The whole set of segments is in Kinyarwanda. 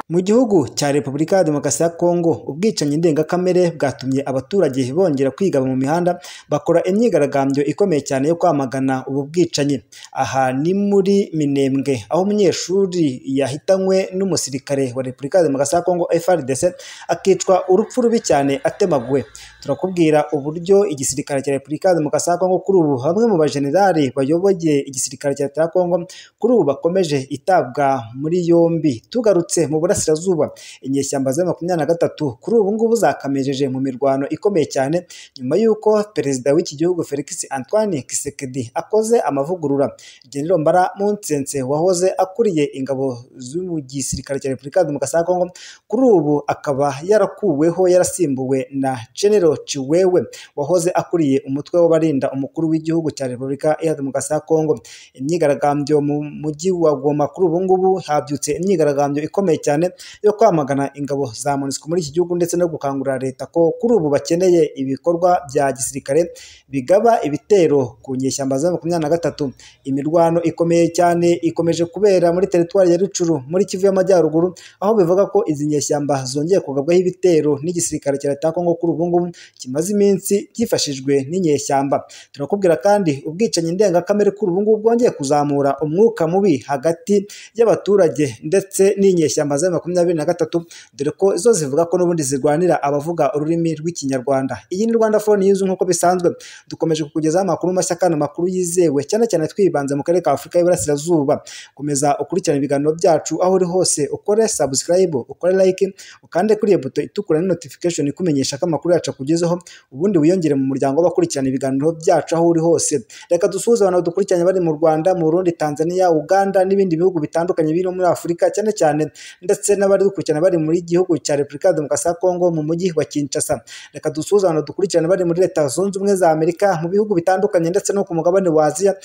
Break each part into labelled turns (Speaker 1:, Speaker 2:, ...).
Speaker 1: Mu gihugu cya Repubulika ya Demokarasi ya Kongo, ubwicanyi ndengakamere bwatumye abaturage bongera kwigaba mu mihanda, bakora imyigaragambyo ikomeye cyane yo kwamagana ubu bwicanyi. Aha ni muri Minembwe, aho umunyeshuri yahitanywe n'umusirikare wa Repubulika ya Demokarasi ya Kongo FARDC, akicwa urupfu rubi cyane atemaguwe. Turakubwira uburyo igisirikare cya Repubulika ya Demokarasi ya Kongo kuri ubu, bamwe mu bajenerali bayoboye igisirikare cya Leta ya Kongo, kuri ubu bakomeje itabwa muri yombi. Tugarutse mu burasirazuba, inyeshyamba za makumyabiri na gatatu kuri ubu ngubu zakamejeje mu mirwano ikomeye cyane, nyuma y'uko perezida w'iki gihugu Felix Antoine Tshisekedi akoze amavugurura. Gen. Mbara Mpuzemse wahoze akuriye ingabo z'u gisirikare cya Repubulika ya Demokarasi ya Kongo, kuri ubu akaba yarakuweho, yarasimbuwe na Gen. Chiwewe wahoze akuriye umutwe w'abarinda umukuru w'igihugu cya Repubulika ya Demokarasi ya Kongo. Imyigaragambyo mu mujyi wa Goma kuri ubu ngubu habyutse imyigaragambyo ikomeye cyane yo kwamagana ingabo za MONUSCO muri iki gihugu ndetse no gukangurira leta ko kuri ubu bakeneye ibikorwa bya gisirikare bigaba ibitero ku nyeshyamba za makumyabiri na gatatu. Imirwano ikomeye cyane ikomeje kubera muri teritwari ya Rutshuru muri Kivu y'Amajyaruguru, aho bivuga ko izi nyeshyamba zongeye kugabwaho ibitero n'igisirikare cya Leta ya Kongo kuri ubu ngubu kimaze iminsi cyifashijwe n'inyeshyamba. Turakubwira kandi ubwicanyi ndengakamere kuri ubu ngubu bwongeye kuzamura umwuka mubi hagati y'abaturage ndetse n'inyeshyamba za makumyabiri na gatatu, dore ko zo zivuga ko n'ubundi zirwanira abavuga ururimi rw'ikinyarwanda. Iyi ni Rwanda Phone News nk'uko bisanzwe, dukomeje kukugezaho amakuru mashya kandi amakuru yizewe, cyane cyane twibanze mu karere ka Afurika y'Iburasirazuba. Komeza ukurikirane ibiganiro byacu aho uri hose, ukore subscribe, ukore like, ukande kuri iyo buto itukura ni notification ikumenyesha ko amakuru yacu akugezeho, ubundi wiyongere mu muryango w'abakurikirana ibiganiro byacu aho uri hose. Reka dusuhuze abantu badukurikiranye bari mu Rwanda, mu Burundi, Tanzania, Uganda n'ibindi bihugu bitandukanye biri muri Afurika cyane cyane ndetse n'abari dukurikirana bari muri gihugu cya Repubulika ya Demokarasi ya Kongo mu mujyi wa Kinshasa. Reka dusuhuze abantu dukurikirana bari muri Leta Zunze Ubumwe za Amerika, mu bihugu bitandukanye ndetse no ku mugabane wa Aziya.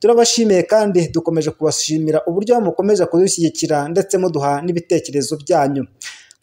Speaker 1: Turabashimiye kandi dukomeje kubashimira uburyo mukomeza kudushyigikira ndetse muduha n'ibitekerezo byanyu.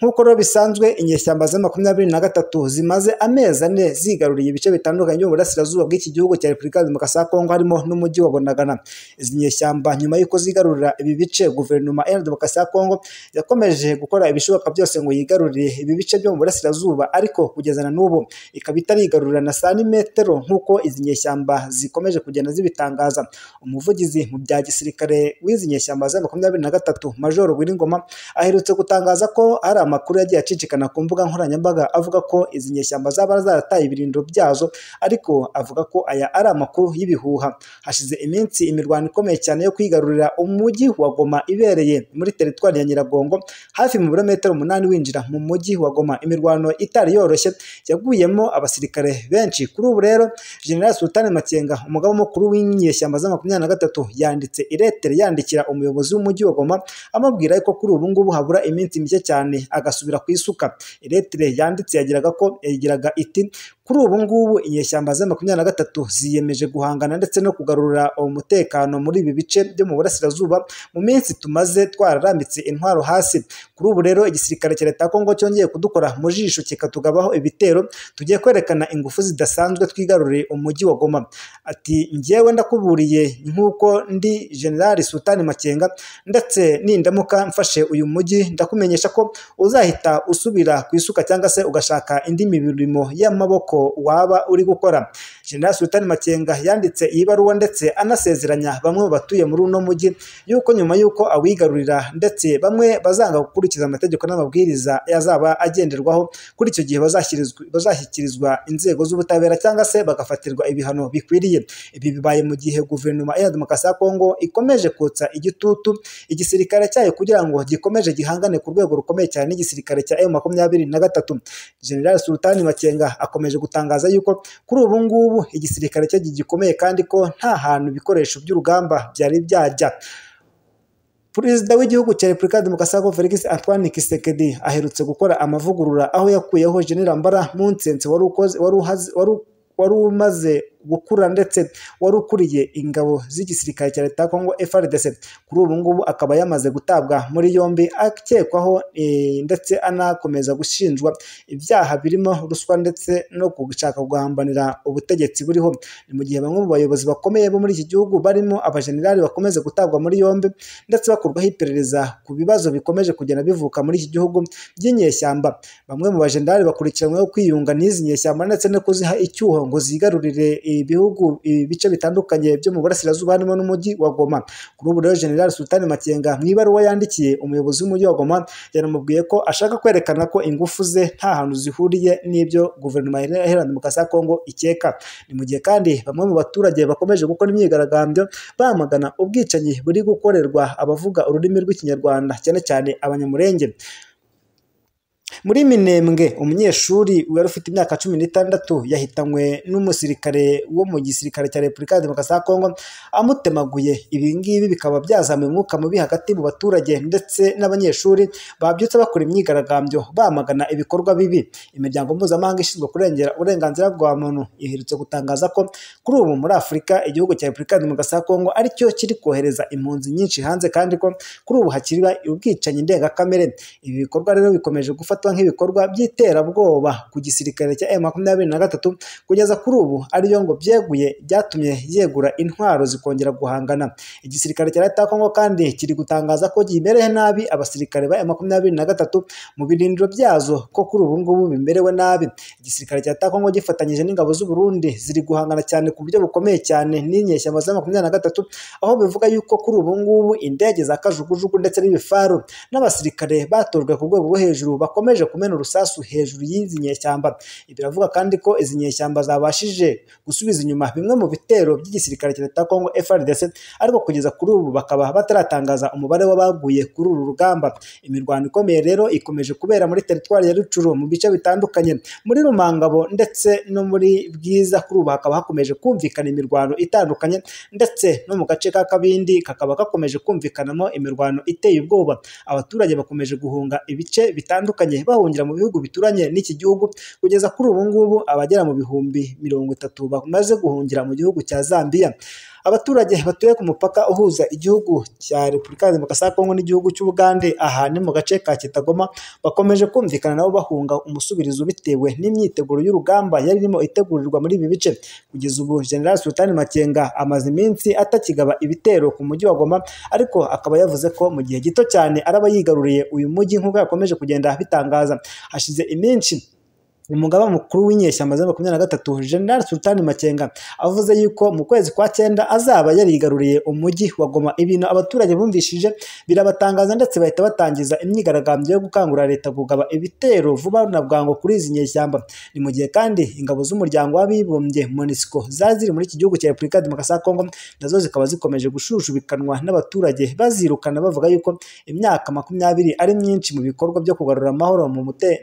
Speaker 1: Nk'uko rero bisanzwe inyeshyamba za makumyabiri na gatatu zimaze amezi ane zigaruriye ibice bitandukanye byo mu burasirazuba bw'iki gihugu cya Repubulika ya Demokarasi ya Kongo harimo n'umujyi wa Bunagana. Izi nyeshyamba nyuma y'uko zigarurira ibi bice guverinoma ya Demokarasi ya Kongo yakomeje gukora ibishoboka byose ngo yigarurire ibi bice byo mu burasirazuba ariko kugeza na n'ubu ikaba itarigarurira na santimetero nk'uko izi nyeshyamba zikomeje kugenda zibitangaza. Umuvugizi mu bya gisirikare w'izi nyeshyamba za makumyabiri na gatatu Major Rwiringoma aherutse gutangaza ko hari amakuru yagiye acicikana ku mbuga nkoranyambaga avuga ko izi nyeshyamba zaba zarataye ibirindiro byazo ariko avuga ko aya ari amakuru y'ibihuha. Hashize iminsi imirwano ikomeye cyane yo kwigarurira umujyi wa Goma ibereye muri teritwari ya Nyiragongo hafi mu birometero umunani winjira mu mujyi wa Goma. Imirwano itari yoroshye yaguyemo abasirikare benshi. Kuri ubu rero General Sultan Makenga umugaba mukuru w'inyeshyamba za makumyabiri na gatatu yanditse iretere yandikira umuyobozi w'umujyi wa Goma amubwira ko kuri ubu ngubu habura iminsi mike cyane agasubira ku isuka. Iretire yanditse yagiraga ko yagiraga iti kuri ubu ngubu inyeshyamba za makumyabiri na gatatu ziyemeje guhangana ndetse no kugarura umutekano muri ibi bice byo mu burasirazuba mu minsi tumaze twararambitse intwaro hasi. Kuri ubu rero igisirikare cya Leta ya Kongo cyongeye kudukora mu jisho kikatugabaho ibitero, tugiye kwerekana ingufu zidasanzwe twigaruriye umujyi wa Goma. Ati njyewe ndakuburiye nk'uko ndi General Sultan Makenga ndetse nindamuka mfashe uyu mujyi ndakumenyesha ko uzahita usubira ku isuka cyangwa se ugashaka indi mirimo y'amaboko waba uri gukora. General Sultan Makenga yanditse iyi baruwa ndetse anasezeranya bamwe mu batuye muri uno mujyi yuko nyuma y'uko awigarurira ndetse bamwe bazanga gukurikiza amategeko n'amabwiriza yazaba agenderwaho kuri icyo gihe bazashyikirizwa inzego z'ubutabera cyangwa se bagafatirwa ibihano bikwiriye. Ibi bibaye mu gihe guverinoma ya Demokarasi ya Kongo ikomeje kotsa igitutu igisirikare cyayo kugira ngo gikomeje gihangane ku rwego rukomeye cyane n'igisirikare cya M makumyabiri na gatatu. General Sultan Makenga akomeje gutangaza yuko kuri ubu ngubu igisirikare cye gikomeye kandi ko nta hantu ibikoresho by'urugamba byari byajya. Perezida w'igihugu cya Repubulika ya Demokarasi ya Kongo Felix Antoine Tshisekedi aherutse gukora amavugurura aho yakuyeho Gen. Mbara Mpuzemse wari umaze gukura ndetse wari ukuriye ingabo z'igisirikare cya leta ya kongo frdc kuri ubu ngubu akaba yamaze gutabwa muri yombi akekwaho eh, ndetse anakomeza gushinjwa ibyaha birimo ruswa ndetse no gushaka guhambanira ubutegetsi buriho ni mu gihe bamwe mu bayobozi bakomeye bo muri iki gihugu barimo abajenerali bakomeze gutabwa muri yombi ndetse bakorwaho iperereza ku bibazo bikomeje kugenda bivuka muri iki gihugu by'inyeshyamba bamwe mu bajenerali bakurikiranyweho kwiyunga n'izi nyeshyamba ndetse no kuziha icyuho ngo zigarurire ibihugu ibice bitandukanye byo mu burasirazuba harimo n'umujyi wa Goma kuri ubu rero General Sultani Makenga mu ibaruwa yandikiye umuyobozi w'umujyi wa Goma yanamubwiye ko ashaka kwerekana ko ingufu ze nta hantu zihuriye n'ibyo guverinoma iharanira demokarasi ya Kongo ikeka ni mu gihe kandi bamwe mu baturage bakomeje gukora imyigaragambyo bamagana ubwicanyi buri gukorerwa abavuga ururimi rw'ikinyarwanda cyane cyane abanyamurenge muri minembwe umunyeshuri wari ufite imyaka cumi n'itandatu yahitanywe n'umusirikare wo mu gisirikare cya repubulika ya demokarasi ya kongo amutemaguye ibi ngibi bikaba byazamuye umwuka mubi hagati mu baturage ndetse n'abanyeshuri babyutse bakora imyigaragambyo bamagana ibikorwa bibi imiryango mpuzamahanga ishinzwe kurengera uburenganzira bwa muntu iherutse gutangaza ko kuri ubu muri afurika igihugu cya repubulika ya demokarasi ya kongo aricyo kiri kohereza impunzi nyinshi hanze kandi ko kuri ubu hakiriba ubwicanyi ndengakamere ibi bikorwa rero bikomeje gufatwa nk'ibikorwa by'iterabwoba ku gisirikare cya M makumyabiri na gatatu kugeza kuri ubu ariyo ngo byeguye byatumye yegura intwaro zikongera guhangana igisirikare cya leta ya Kongo kandi kiri gutangaza ko gimereye nabi abasirikare ba M makumyabiri na gatatu mu birindiro byazo ko kuri ubu ngubu bimerewe nabi igisirikare cya leta ya Kongo gifatanyije n'ingabo z'u Burundi ziri guhangana cyane ku buryo bukomeye cyane n'inyeshyamba za makumyabiri na gatatu aho bivuga yuko kuri ubu ngubu indege za kajugujugu ndetse n'ibifaru n'abasirikare batojwe ku rwego rwo hejuru bakomeje kumena urusasu hejuru y'izi nyeshyamba biravuga kandi ko izi nyeshyamba zabashije gusubiza inyuma bimwe mu bitero by'igisirikare cya leta ya Kongo FARDC ariko kugeza kuri ubu bakaba bataratangaza umubare w'abaguye kuri uru rugamba imirwano ikomeye rero ikomeje kubera muri teritwari ya Rucuru mu bice bitandukanye muri Rumangabo ndetse no muri Bwiza kuri ubu hakaba hakomeje kumvikana imirwano itandukanye ndetse no mu gace ka Kabindi kakaba gakomeje kumvikanamo imirwano iteye ubwoba abaturage bakomeje guhunga ibice bitandukanye bahungira mu bihugu bituranye n'iki gihugu kugeza kuri ubu ngubu abagera mu bihumbi mirongo itatu bamaze guhungira mu gihugu cya Zambia abaturage batuye ku mupaka uhuza igihugu cya repubulika ya demokarasi ya kongo n'igihugu cy'ubugande aha ni mu gace ka kitagoma bakomeje kumvikana nabo bahunga umusubirizo bitewe n'imyiteguro y'urugamba yari irimo itegurirwa muri ibi bice kugeza ubu general sultani makenga amaze iminsi atakigaba ibitero ku mujyi wa goma ariko akaba yavuze ko mu gihe gito cyane araba yigaruriye uyu mujyi nk'uko yakomeje kugenda bitangaza hashize iminsi umugaba mukuru w'inyeshyamba za makumyabiri na gatatu General Sultani Makenga avuze yuko mu kwezi kwa cyenda azaba yarigaruriye umujyi wa Goma ibintu abaturage bumvishije birabatangaza ndetse bahita batangiza imyigaragambyo yo gukangurira leta kugaba ibitero vuba na bwangu kuri izi nyeshyamba ni mu gihe kandi ingabo z'umuryango w'abibumbye MONUSCO zari ziri muri iki gihugu cya Repubulika ya Demokarasi ya Kongo nazo zikaba zikomeje gushujubikanwa n'abaturage bazirukana bavuga yuko imyaka makumyabiri ari myinshi mu bikorwa byo kugarura amahoro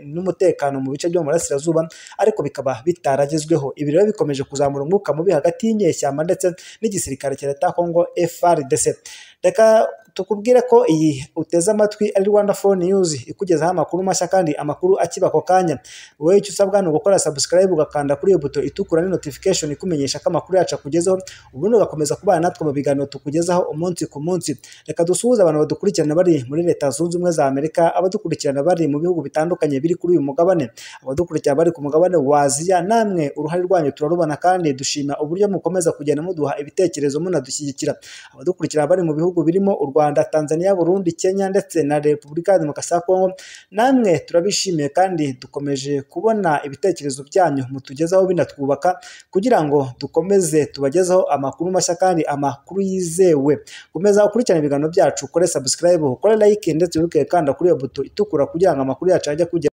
Speaker 1: n'umutekano mu bice byo mu burasirazuba ariko bikaba bitaragezweho ibi rero bikomeje kuzamura umwuka mubi hagati y'inyeshyamba ndetse n'igisirikare cya leta ya kongo frdc reka tukubwire ko iyi uteze amatwi ari rwanda phone news ikugezaho amakuru mashya kandi amakuru akiba ako kanya wowe icyo usabwa ni ugukora subscribe ugakanda kuri iyo buto itukura ni notification ikumenyesha ko amakuru yacu akugezeho ubundi ugakomeza kubana natwe mu biganiro tukugezaho umunsi ku munsi reka dusuhuze abantu badukurikirana bari muri leta zunze ubumwe za amerika abadukurikirana bari mu bihugu bitandukanye biri kuri uyu mugabane abadukurikira bari ku mugabane wa aziya namwe uruhare rwanyu turarubona kandi dushima uburyo mukomeza kugenda muduha ibitekerezo munadushyigikira abadukurikira bari mu bihugu birimo u Rwanda, Tanzania, Burundi, Kenya ndetse na Repubulika ya Demokarasi ya Kongo. Namwe turabishimiye kandi dukomeje kubona ibitekerezo byanyu mutugezaho binatwubaka kugira ngo dukomeze tubagezeho amakuru mashya kandi amakuru yizewe. Komeza ukurikirana ibiganiro byacu, ukore subscribe, ukore like ndetse uruke kanda kuri iyo buto itukura kugira ngo amakuru yacu ajye kugera